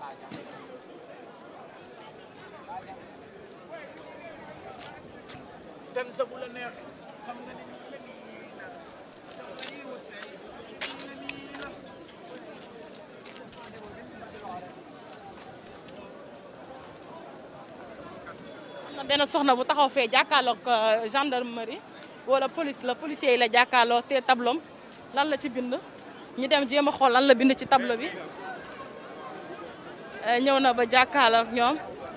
ten sa bu la neex xam nga ni nii la nii la sa la ñuy wut rek nii la nii la am na benn soxna bu taxaw fee jàkkaarloog euh, gendarmerie wala police la policier yi la jàkkaarloo te tablom lan la ci bind ñu dem jéem a xool lan la bind ci tableau bi Euh, ñëw na ba jàkkaarloog ñoom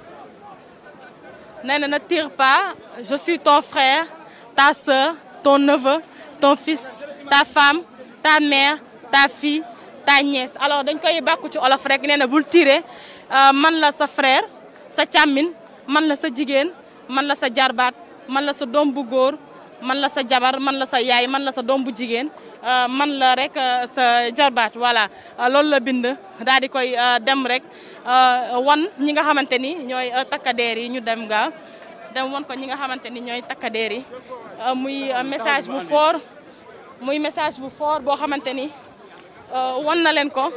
nee na ne tire pas je suis ton frère ta soeur ton neveu ton fils ta femme ta mère ta fille ta nièce alors dañ koy bàkku ci olof rek nee na bul tirer euh, man la sa frère sa càmmin man la sa jigéen man la sa jarbaat man la sa doom bu góor man la sa jabar man la sa yaay man la sa doom bu jigéen euh, man la rek euh, sa jarbaat voilà euh, loolu la bind daal di koy euh, dem rek euh, wan ñi nga xamante ni ñooy euh, takkadeer yi ñu dem ga dem wan ko ñi nga xamante ni ñooy takkadeer yi euh, muy euh, message bu fort muy message bu fort boo xamante ni euh, wan na leen ko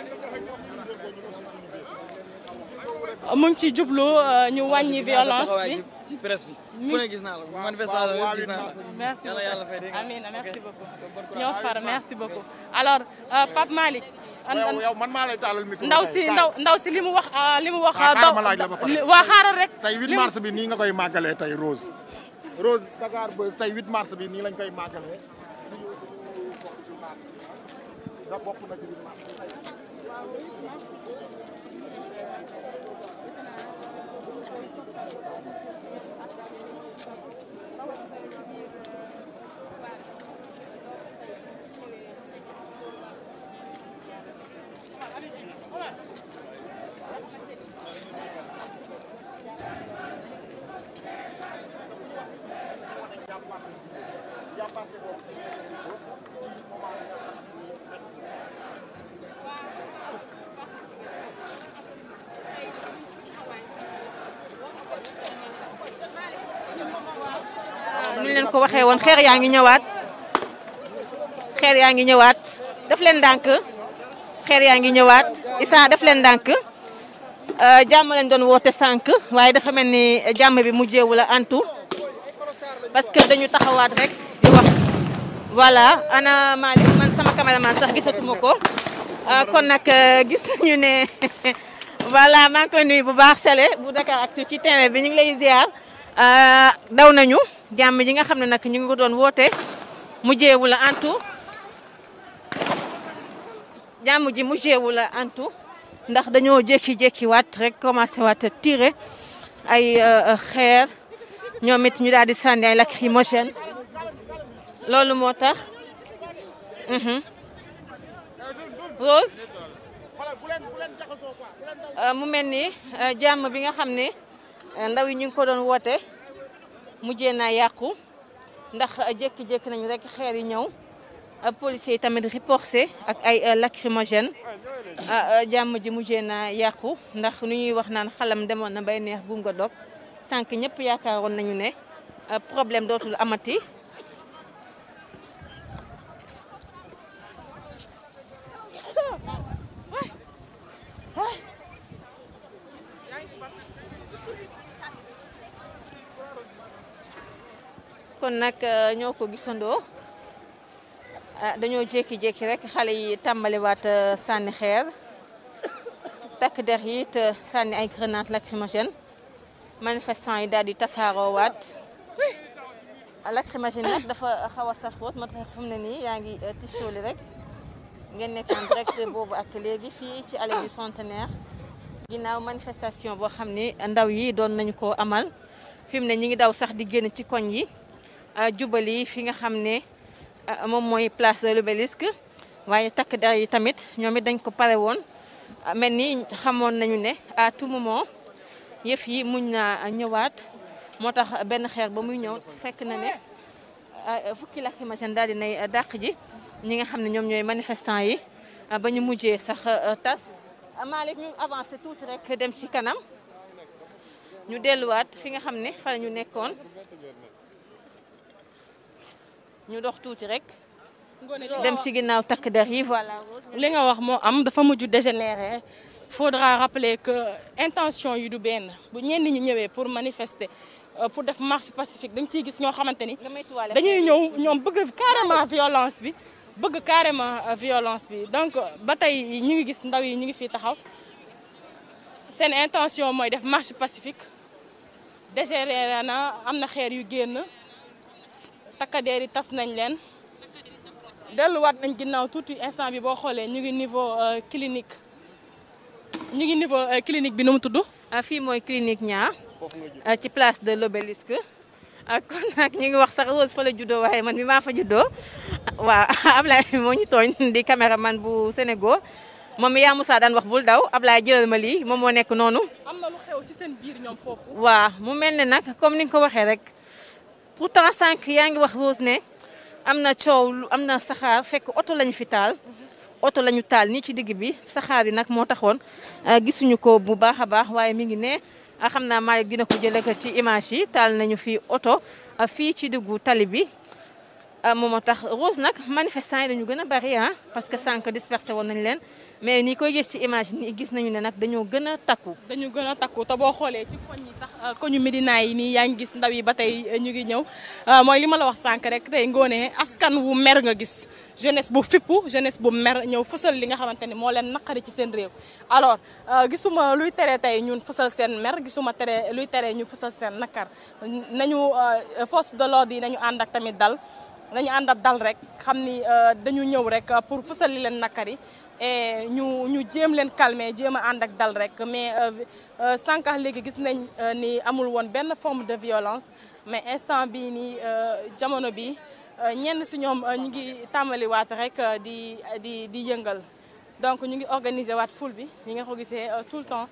mu ngi ci jublu euh, ñu wàññi violence bi ci presse bi fu ne gis naa la manifestation yëpp gis naa la merci yàlla yàlla fay dégg nga. amiin merci Ok. beaucoup Bon courage. ñoo far merci beaucoup alors euh, Pape Malick yow yow man maa lay taalal micro ndaw tey, si kaay. ndaw ndaw si li mu wax ah, li mu wax Ah, daw xaaral ma laaj la ba pare. li- waa xaaral rek tey 8 li mu- mars bi nii nga koy màggalee tey Rose Rose Dakar ba tey 8 mars bi nii lañ koy màggalee suñu suñu bokk ci mars da bokk na ci 8 mars ñu leen ko waxee woon xeer yaa ngi ñëwaat xeer yaa ngi ñëwaat def leen ndànk xeer yaa ngi ñëwaat Issa def leen ndànk euh, jàmm leen doon woote sànq waaye dafa mel ni jàmm bi mujjeewu la antu parce que dañu taxawaat rek di wax voilà ana Malick man sama cameraman sax gisatuma ko euh, kon nag euh, gis nañu ne voilà maa ngi koy nuyu bu baax Sele bu Dakaractu ci terrain bi ñu ngi lay ziar euh, daw nañu jàmm ji nga xam ne nag ñu ngi ko doon woote mujjeewu la antu jàmm ji mujjeewu la antu ndax dañoo jékki-jékki waat rek commencé waat a tiré ay euh, xeer ñoom it ñu daal di sànni ay lacrymogène loolu moo tax mhm. Rose Euh, mu mel ni euh, jàmm bi nga xam ne euh, ndaw yi ñu ngi ko doon woote mujjee naa yàqu ndax euh, jékki-jékki nañu rek xeer yi ñëw euh, policiers yi tamit riposté ak ay euh, lacrymogène ah, euh, jàmm ji mujjee naa yàqu ndax nu ñuy wax naan xalam demoon na bay neex buum nga dog sànq ñëpp yaakaaroon nañu ne euh, problème dootul amati kon nag euh, ñoo ko gisandoo ah dañoo jékki-jékki rek xale yi tàmbaliwaat euh, sànni xeer takk der yi it euh, sànni ay grenade lacrymogène manifestant yi daal di tasaaroowaat lacrymogène nag dafa xaw a saf roos moo tax fu mu ne nii yaa ngi euh, tisooli rek ngeen nekk en direct boobu ak léegi fii ci allée du centenaire ginnaaw manifestation boo xam ni ndaw yi doon nañu ko amal fi mu ne ñi ngi daw sax di génn ci koñ yi ah, jubali fi nga xam ne ah, moom mooy place de l'Obélisque waaye takk der yi tamit ñoom it dañ ko pare woon ah, mel ni xamoon nañu ne à tout moment yëf yi muñ naa ñëwaat moo tax benn xeer ba muy ñëw fekk na ne ah, fukki lacrymogène daal di nay dàq ji ñi nga xam ne ñoom ñooy manifestant yi ah, ba ñu mujjee sax ah, tas ah, Malick ñu avancé tuuti rek dem ci kanam ñu delluwaat fi nga xam ne fa la ñu nekkoon ñu dox tuuti rek dem ci ginnaaw takk der yi voilà. li nga wax moo am dafa mujj dégénéré faudra rappeler que intention yi du benn bu ñenn ñi ñëwee pour manifester euh, pour def marche pacifique dañ ciy gis ñoo xamante ni nga moytuwaale dañuy ñëw ñoom bëgg carrément violence bi bëgg carrément euh, violence bi donc ba tey ñu ngi gis ndaw yi ñu ngi fii taxaw seen intention mooy def marche pacifique dégérer na am na xeer yu génn takkadeer yi tas nañ leen delluwaat nañ ginnaaw tuuti instant bi boo xoolee ñu ngi niveau euh, clinique ñu ngi niveau euh, clinique bi nu mu tudd ah fii mooy clinique ñaar ci place de l'obélisque ah kon nag ñu ngi wax sax Rose fa la juddoo waaye man mi maa fa juddoo waaw Ablaye moo ñu tooñ di caméraman bu Sénégal moom yaa Moussa daan wax bul daw Ablaye jëlal ma lii moom moo nekk noonu. am na lu xew ci seen biir ñoom foofu waaw mu mel ne nag comme ni nga ko waxee rek pourtant sànq yaa ngi wax Rose ne am na coow lu am na saxaar fekk oto lañu fi taal. oto lañu taal nii ci digg bi saxaar yi nag moo taxoon gisuñu ko bu baax a baax waaye mi ngi ne xam naa Malick dina ko jëlee ko ci image yi taal nañu fi oto fii ci diggu tali bi. moom moo tax Rose nag manifestants yi dañu gën a bari ah parce que sànq dispersé woon nañ leen mais ni koy gis ci image nii gis nañu ne nag dañoo gën a takku. dañu gën a takku te boo xoolee ci koñ yi sax koñu Médina yi nii yaa ngi gis ndaw yi ba tey ñu ngi ñëw mooy li ma la wax sànq rek tey ngoone askan wu mer nga gis jeunesse bu fippu jeunesse bu mer ñëw fësal li nga xamante ni moo leen naqari ci seen réew alors gisuma luy tere tey ñun fësal seen mer gisuma tere luy tere ñu fësal seen nakar nañu force de l'ordre yi nañu ànd ak tamit dal nañu ànd ak dal rek xam ni dañu ñëw rek pour fësal li leen nakari et ñu ñu jéem leen calmer jéem a ànd ak dal rek mais sànq léegi gis nañ ni amul woon benn forme de violence mais instant bii nii jamono bi ñenn si ñoom ñu ngi tàmbaliwaat rek di di di yëngal donc ñu ngi organiser waat foule bi ñi nga ko gisee tout le temps.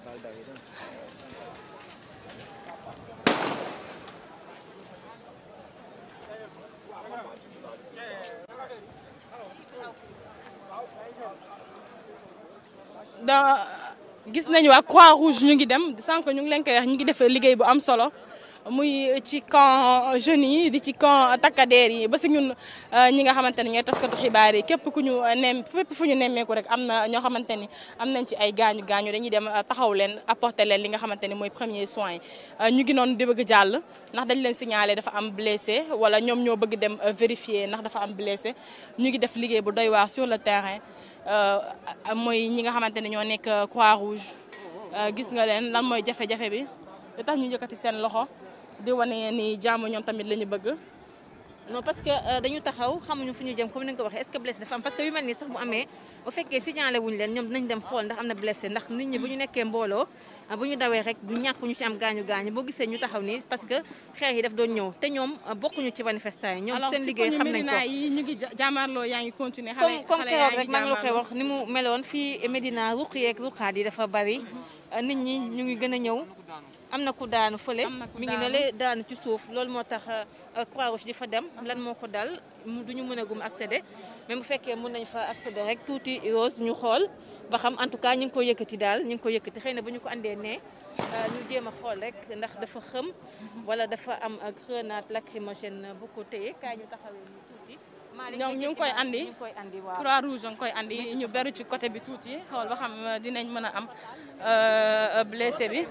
da gis nañu waa croix rouge ñu ngi dem sànq ñu ngi leen koy wax ñu ngi def liggéey bu am solo muy ci camp jeunes yi di ci camp takkadeer yi ba si ñun ñi nga xamante ne ñooy taskatu xibaar yi képp ku ñu nem fépp fu ñu nemmeeku rek am na ñoo xamante ni am nañ ci ay gaañu gaañu dañuy dem taxaw leen apporter leen li nga xamante ni mooy premier soin ñu ngi noonu di bëgg jàll ndax dañ leen signalé dafa am blessé wala ñoom ñoo bëgg dem vérifier ndax dafa am blessé ñu ngi def liggéey bu doy waar sur le terrain mooy ñi nga xamante ne ñoo nekk croix rouge gis nga leen lan mooy jafe-jafe bi li tax ñu yëkkati seen loxo di wane ni jàmm ñoom tamit la ñu bëgg. non parce que dañu taxaw xamuñu fu ñu jëm comme ni nga ko waxee est-ce que blessé dafa am parce que yu mel nii sax bu amee bu fekkee signalé wuñu leen ñoom dinañ dem xool ndax am na blessé ndax nit ñi bu ñu nekkee mbooloo bu ñu dawee rek du ñàkk ñu ci am gaañu gaañu boo gisee ñu taxaw nii parce que xeex yi daf doon ñëw te ñoom bokkuñu ci manifestants yi ñoom seen liggéey xam nañ ko yi ñu ngi jàmmaarloo yaa ngi continuer comme comme keroog rek maa ngi la koy wax ni mu meloon fii Médina ruq yeeg ruqaat yi dafa bari nit ñi ñu ngi gën a ñëw am na ku daanu fële mi ngi ne le daanu ci suuf loolu moo tax croix rouge di fa dem lan moo ko dal du ñu mën a gum accéder même bu fekkee mën nañ fa accéder rek tuuti rose ñu xool ba xam en tout cas ñu ngi ko yëkkati daal ñu ngi ko yëkkati xëy na bu ñu ko andee ne ñu jéem a xool rek ndax dafa xëm wala dafa am grenade lacrymogène bu ko téye kaay ñu taxawee ñu tuuti ñoom ñu ngi koy andi ñu ngi koy andi waaw croix rouge nga koy andi ñu beru ci côté bi tuuti xool ba xam dinañ mën a am blessé bi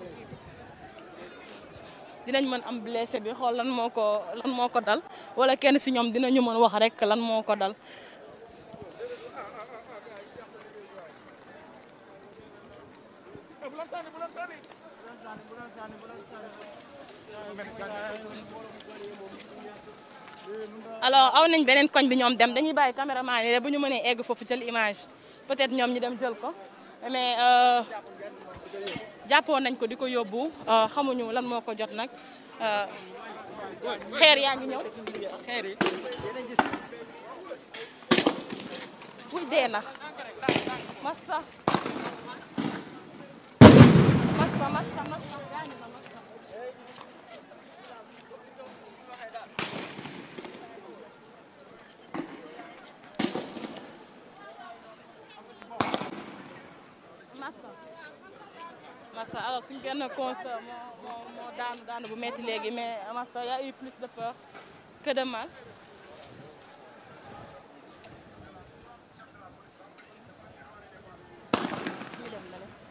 dinañ mën am blessé bi xool lan moo ko lan moo ko dal wala kenn si ñoom dinañu mën wax rek lan moo ko dal alors aw nañ beneen koñ bi ñoom dem dañuy bàyyi caméraman yi bu ñu mënee egg foofu jël image peut-être ñoom ñu dem jël ko mais jàppoon nañ ko di ko yóbbu xamuñu lan moo ko jot nag xeer yaa ngi ñëw xeer yi wuy dee na massa massa massa massa gaañu na massa massa massa alors suñ benn constat moo moo moo daanu daanu bu metti léegi mais massa y a eu plus de peur que de mal ñu dem na le